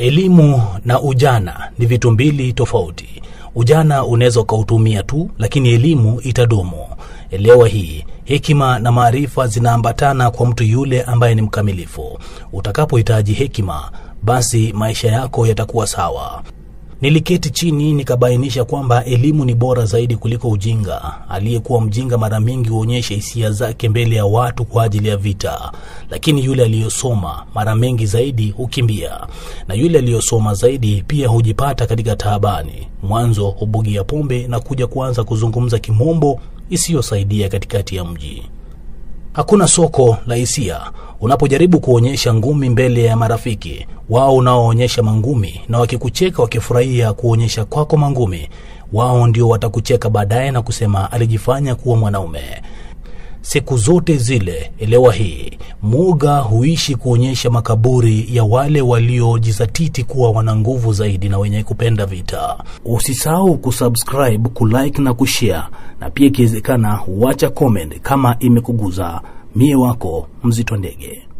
Elimu na ujana ni vitu mbili tofauti. Ujana unaweza ukautumia tu, lakini elimu itadumu. Elewa hii. Hekima na maarifa zinaambatana kwa mtu yule ambaye ni mkamilifu. Utakapohitaji hekima, basi maisha yako yatakuwa sawa. Niliketi chini nikabainisha kwamba elimu ni bora zaidi kuliko ujinga. Aliyekuwa mjinga mara mingi huonyesha hisia zake mbele ya watu kwa ajili ya vita, lakini yule aliyosoma mara mengi zaidi hukimbia, na yule aliyosoma zaidi pia hujipata katika taabani. Mwanzo hubugia pombe na kuja kuanza kuzungumza kimombo isiyosaidia katikati ya mji. Hakuna soko la hisia. Unapojaribu kuonyesha ngumi mbele ya marafiki wao, unaoonyesha mangumi, na wakikucheka wakifurahia kuonyesha kwako mangumi, wao ndio watakucheka baadaye na kusema alijifanya kuwa mwanaume. Siku zote zile, elewa hii, mwoga huishi kuonyesha makaburi ya wale waliojizatiti kuwa wana nguvu zaidi na wenye kupenda vita. Usisahau kusubscribe, kulike na kushare, na pia ikiwezekana huacha comment kama imekuguza. Mie wako Mzito Ndege.